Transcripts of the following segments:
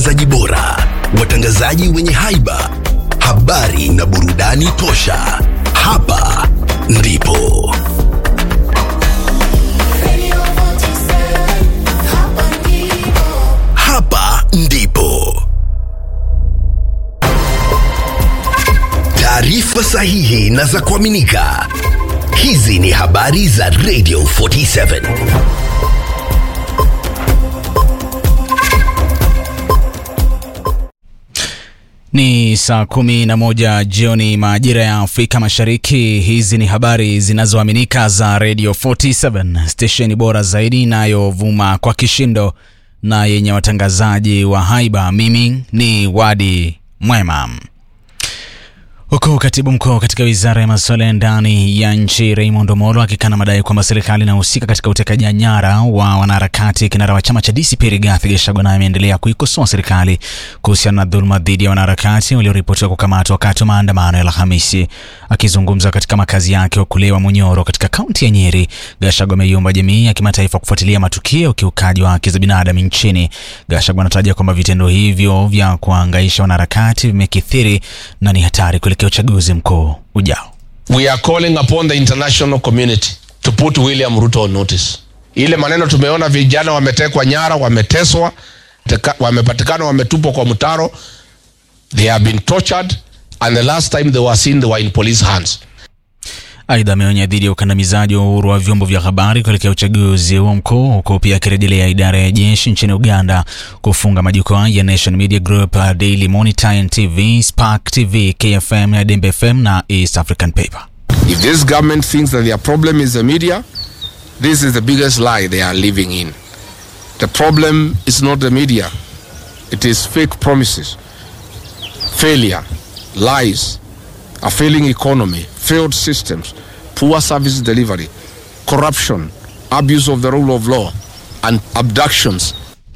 Watangazaji bora, watangazaji wenye haiba, habari na burudani tosha. Hapa ndipo hapa ndipo taarifa sahihi na za kuaminika. Hizi ni habari za Radio 47. Ni saa kumi na moja jioni majira ya Afrika Mashariki. Hizi ni habari zinazoaminika za Radio 47, stesheni bora zaidi inayovuma kwa kishindo na yenye watangazaji wa haiba. Mimi ni Wadi Mwema. Huku katibu mkuu katika wizara ya masuala ya ndani ya nchi Raymond Omolo akikana madai kwamba serikali inahusika katika utekaji nyara wa wanaharakati, kinara wa chama cha DCP Rigathi Gachagua naye ameendelea kuikosoa serikali kuhusiana na dhuluma dhidi ya wanaharakati walioripotiwa kukamatwa wakati wa maandamano ya Alhamisi. Akizungumza katika makazi yake Okulewa Munyoro katika kaunti ya Nyeri, Gachagua ameiomba jamii ya kimataifa kufuatilia matukio ya ukiukaji wa haki za binadamu nchini. Gachagua anataja kwamba vitendo hivyo vya kuangaisha wanaharakati vimekithiri na ni hatari kuelekea uchaguzi mkuu ujao. We are calling upon the international community to put William Ruto on notice. Ile maneno tumeona vijana wametekwa nyara, wameteswa, teka- wamepatikana wametupwa kwa mtaro. They have been tortured and the last time they were seen they were in police hands. Aidha, ameonya dhidi ya ukandamizaji wa uhuru wa vyombo vya habari kuelekea uchaguzi huo mkuu, huku pia akirejelea idara ya jeshi nchini Uganda kufunga majukwaa ya Nation Media Group, Daily Monitor, NTV, Spark TV, KFM na Dembe FM na East African Paper. If this government thinks that their problem is the media, this is the biggest lie they are living in. The problem is not the media. It is fake promises, failure, lies, a failing economy, failed systems, poor service delivery, corruption, abuse of the rule of law, and abductions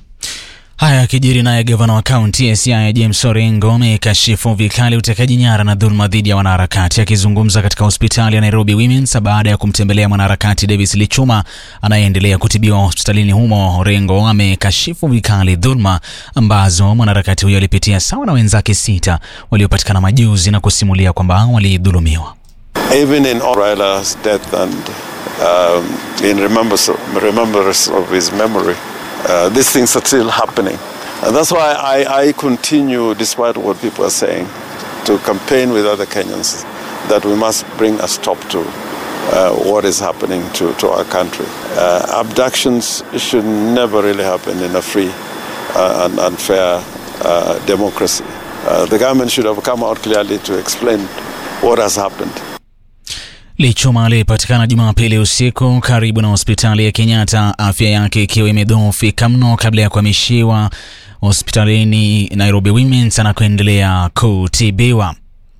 Haya yakijiri naye gavana wa kaunti ya Siaya James Orengo amekashifu vikali utekaji nyara na dhuluma dhidi ya wanaharakati. Akizungumza katika hospitali ya Nairobi Women's baada ya kumtembelea mwanaharakati Davis Lichuma anayeendelea kutibiwa hospitalini humo, Orengo amekashifu vikali dhuluma ambazo mwanaharakati huyo alipitia sawa na wenzake sita waliopatikana majuzi na kusimulia kwamba walidhulumiwa. even in Raila's death and um, in remembrance of, remembrance of his memory, uh, these things are still happening. And that's why I, I continue, despite what people are saying, to campaign with other Kenyans that we must bring a stop to uh, what is happening to, to our country. Uh, abductions should never really happen in a free uh, and, and fair uh, democracy. Uh, the government should have come out clearly to explain what has happened. Lichuma alipatikana Jumapili usiku karibu na hospitali ya Kenyatta, afya yake ikiwa imedhoofika mno kabla ya kuhamishiwa hospitalini Nairobi Women's anakoendelea kutibiwa.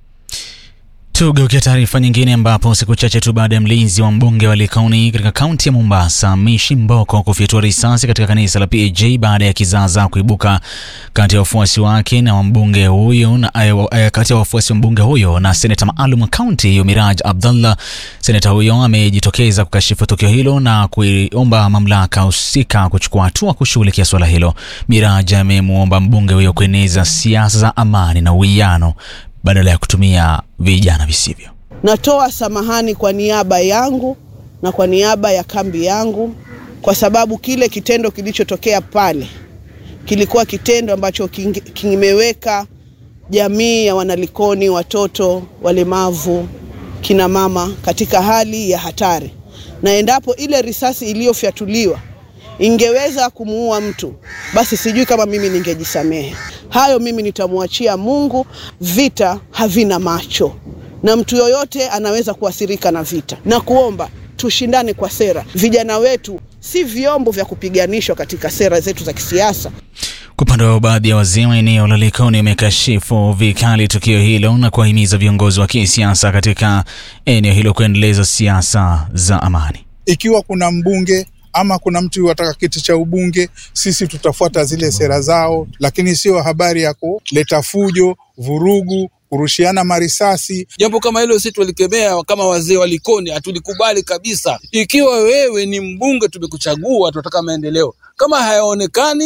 Tugeukia taarifa nyingine ambapo siku chache tu baada ya mlinzi wa mbunge wa Likoni katika kaunti ya Mombasa Mishi Mboko kufyatua risasi katika kanisa la PAG baada ya kizaazaa kuibuka kati ya wafuasi wake na mbunge huyo na eh, kati ya wafuasi wa mbunge huyo na seneta maalum wa kaunti hiyo Miraj Abdallah. Seneta huyo amejitokeza kukashifu tukio hilo na kuiomba mamlaka husika kuchukua hatua kushughulikia suala hilo. Miraj amemwomba mbunge huyo kueneza siasa za amani na uwiano badala ya kutumia vijana visivyo. Natoa samahani kwa niaba yangu na kwa niaba ya kambi yangu, kwa sababu kile kitendo kilichotokea pale kilikuwa kitendo ambacho kinge- kimeweka jamii ya wanalikoni, watoto walemavu, kina mama katika hali ya hatari, na endapo ile risasi iliyofyatuliwa ingeweza kumuua mtu, basi sijui kama mimi ningejisamehe. Hayo mimi nitamwachia Mungu. Vita havina macho, na mtu yoyote anaweza kuathirika na vita, na kuomba tushindane kwa sera. Vijana wetu si vyombo vya kupiganishwa katika sera zetu za kisiasa. Kwa upande wao, baadhi ya wazee wa eneo la Likoni wamekashifu vikali tukio hilo na kuwahimiza viongozi wa kisiasa katika eneo hilo kuendeleza siasa za amani. ikiwa kuna mbunge ama kuna mtu wataka kiti cha ubunge, sisi tutafuata zile sera zao, lakini sio habari ya kuleta fujo, vurugu, kurushiana marisasi. Jambo kama hilo sisi tulikemea kama wazee wa Likoni, hatulikubali kabisa. Ikiwa wewe ni mbunge, tumekuchagua, tunataka maendeleo. Kama hayaonekani,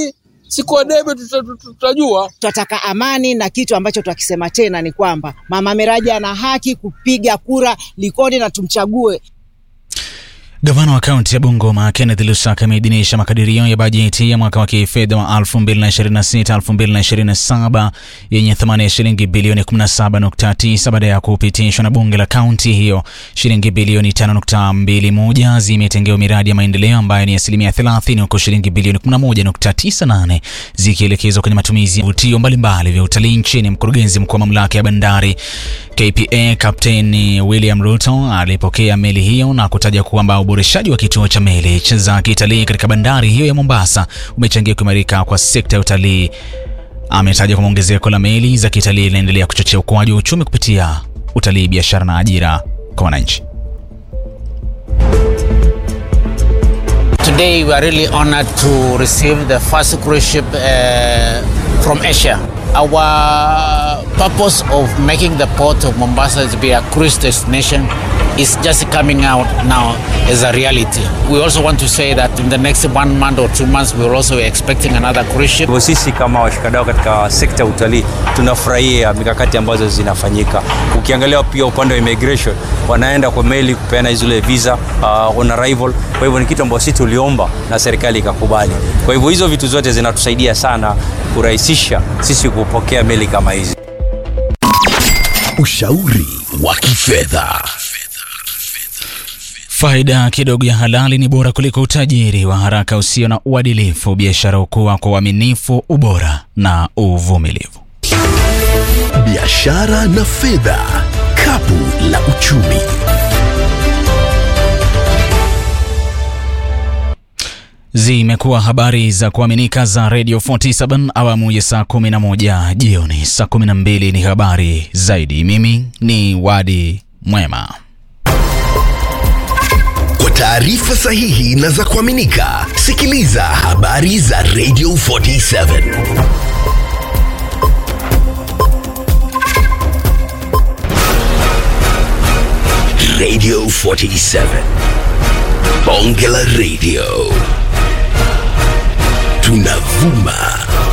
siku ya debe tuta- tuta- tutajua. Tunataka amani na kitu ambacho twakisema tena ni kwamba Mama Miraji ana haki kupiga kura Likoni na tumchague. Gavana wa kaunti ya Bungoma Kenneth Lusaka ameidhinisha makadirio ya bajeti ya mwaka wa kifedha wa 2026-2027 yenye thamani ya shilingi bilioni 17.9 baada ya kupitishwa na bunge la kaunti hiyo. Shilingi bilioni 5.21 zimetengewa miradi ya maendeleo ambayo ni asilimia 30, huku shilingi bilioni 11.98 zikielekezwa kwenye matumizi ya vivutio mbalimbali vya utalii nchini. Mkurugenzi mkuu wa mamlaka ya bandari KPA Kapteni William Ruto alipokea meli hiyo na kutaja kwamba uboreshaji wa kituo cha meli za kitalii katika bandari hiyo ya Mombasa umechangia kuimarika kwa sekta ya utalii. Ametaja kwamba ongezeko la meli za kitalii linaendelea kuchochea ukuaji wa uchumi kupitia utalii, biashara na ajira kwa wananchi. Today we are really honored to receive the first cruise ship uh, from Asia. Our purpose of making the port of Mombasa to be a cruise destination is just coming out now as a reality. We also want to say that in the next one month or two months we are also expecting another cruise ship. Hivyo sisi kama washikadau katika sekta ya utalii tunafurahia mikakati ambazo zinafanyika. Ukiangalia pia upande wa immigration, wanaenda kwa meli kupeana zile visa uh, on arrival. Kwa hivyo ni kitu ambacho sisi tuliomba na serikali ikakubali. Kwa hivyo hizo vitu zote zinatusaidia sana kurahisisha sisi kupokea meli kama hizi. Ushauri wa kifedha. Faida kidogo ya halali ni bora kuliko utajiri wa haraka usio na uadilifu. Biashara hukua kwa uaminifu, ubora na uvumilivu. Biashara na fedha. Kapu la uchumi. Zimekuwa habari za kuaminika za Radio 47 awamu ya saa 11 jioni. Saa 12 ni habari zaidi. Mimi ni Wadi Mwema. Kwa taarifa sahihi na za kuaminika, sikiliza habari za Radio 47. Radio 47. Bonge la Radio. Tunavuma